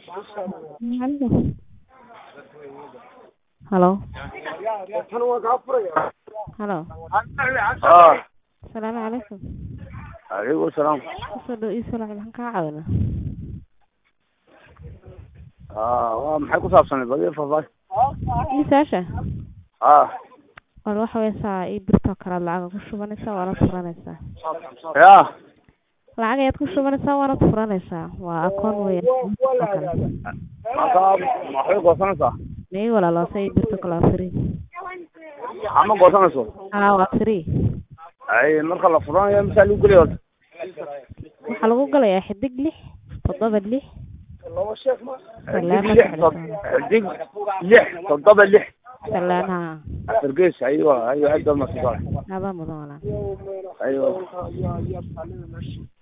Hello. Hello. Ah, Salaamu calaykum. alaykum salaam. Kusoo dhow ii soo lacag maxaan kaa caawinaa? Ah, waa maxay ku saabsan badi faahfaahin? Misaasha? Ah, Wal waxa weeye saa ii birtoo kale lacag ku shubanaysaa waana furanaysaa. ya. Lacag ayaad ku shubanaysaa waana furanaysaa. Waa akoon weyn. Marka maxay goosanaysaa? Mii walaaloosay ii birtoo kale waa free. Ama goosanayso? Haa waa free. Ay, marka la furanayo misaa lagu geliyo horta? Waxaa lagu galayaa xidig lix toddoba lix Xidig lix tod- xidig lix toddoba lix salaan haa afar gees aywa aywa aad baa mahadsan tahay adaa mudan walaal aywa